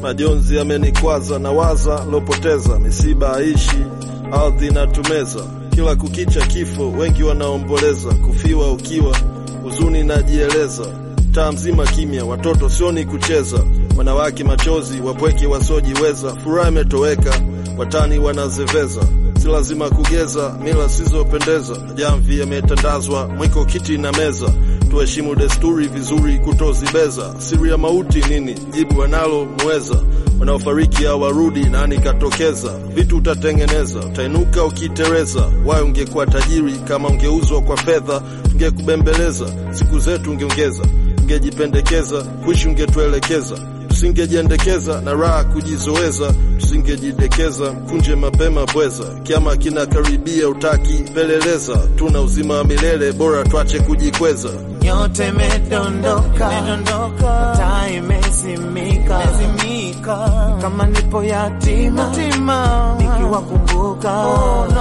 majonzi yamenikwaza na waza lopoteza, misiba haishi, ardhi inatumeza, kila kukicha kifo, wengi wanaomboleza, kufiwa ukiwa, huzuni najieleza, taa mzima kimya, watoto sioni kucheza, wanawake machozi, wapweke wasiojiweza, furaha imetoweka, watani wanazeveza, si lazima kugeza, mila sizopendeza, jamvi yametandazwa, mwiko kiti na meza, tuheshimu desturi vizuri, kutozibeza. Siri ya mauti nini? Jibu wanalo mweza, wanaofariki hawarudi, nani katokeza? Vitu utatengeneza, utainuka ukitereza. Wayo ungekuwa tajiri kama ungeuzwa kwa fedha, tungekubembeleza, siku zetu ungeongeza, tungejipendekeza, kuishi ungetuelekeza tusingejiendekeza na raha kujizoeza, tusingejidekeza kunje mapema pweza. Kiama kinakaribia, utaki peleleza, tuna uzima wa milele, bora twache kujikweza. Nyote imedondoka, taa imezimika, kama nipo yatima nikiwakumbuka.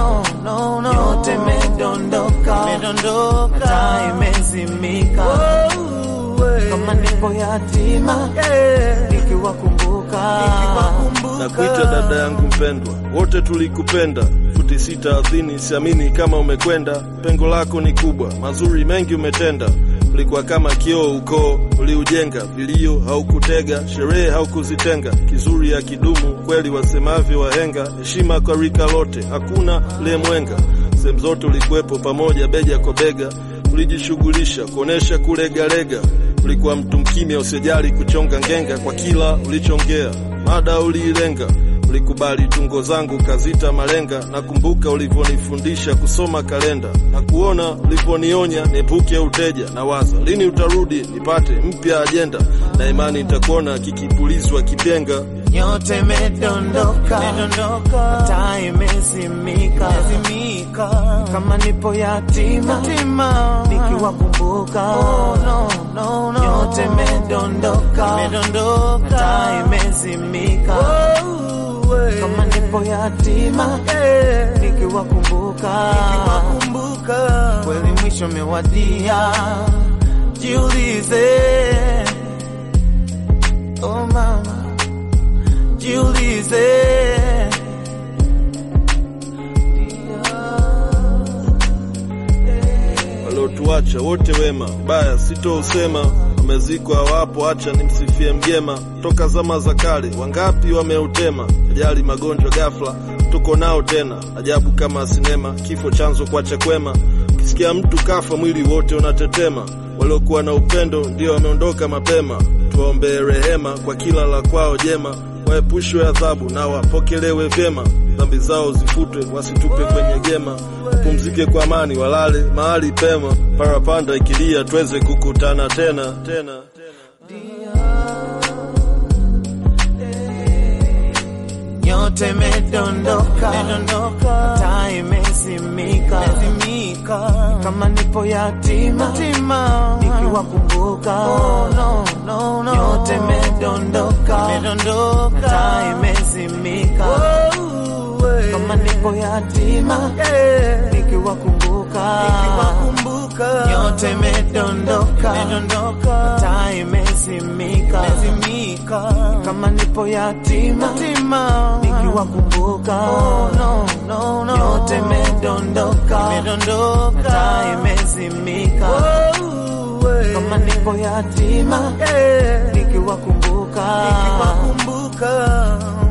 Nyote imedondoka, taa imezimika, kama nipo yatima nikiwakumbuka. na kuita dada yangu mpendwa, wote tulikupenda. Futi sita ardhini, siamini kama umekwenda. Pengo lako ni kubwa, mazuri mengi umetenda. Ulikuwa kama kioo, ukoo uliujenga, vilio haukutega, sherehe haukuzitenga. Kizuri ya kidumu kweli, wasemavyo wahenga. Heshima kwa rika lote, hakuna liyemwenga. Sehemu zote ulikuwepo pamoja, bega kwa bega, ulijishughulisha kuonesha kulegalega. Ulikuwa mtu mkimya, usijali kuchonga ngenga, kwa kila ulichongea mada uliilenga. Ulikubali tungo zangu kazita malenga. Nakumbuka ulivyonifundisha kusoma kalenda na kuona ulivyonionya niepuke uteja. Na waza lini utarudi nipate mpya ajenda, na imani nitakuona kikipulizwa kipenga. Nyote imedondoka, taa imezimika, kama nipo yatima nikiwakumbuka. Nyote imedondoka, taa imezimika, kama nipo yatima nikiwakumbuka. Kweli mwisho mewadia, jiulize, oh mama jiulize waliotuacha wote wema, baya sitousema, wamezikwa hawapo, acha nimsifie mgema. Toka zama za kale wangapi wameutema, ajali magonjwa ghafla, tuko nao tena. Ajabu kama sinema, kifo chanzo kwacha kwema. Ukisikia mtu kafa, mwili wote unatetema. Waliokuwa na upendo ndio wameondoka mapema. Tuwaombee rehema kwa kila la kwao jema, waepushwe adhabu na wapokelewe vyema, dhambi zao zifutwe, wasitupe kwenye gema, wapumzike kwa amani, walale mahali pema, parapanda ikilia, tuweze kukutana tena tena. Nyote imedondoka, taa imezimika, kama nipo yatima nikiwakumbuka. Nyote imedondoka, taa imezimika, kama nipo yatima nikiwakumbuka. Nyote imedondoka, taa imezimika, kama nipo yatima nikiwakumbuka. Nyote imedondoka, taa imezimika, kama nipo yatima nikiwakumbuka.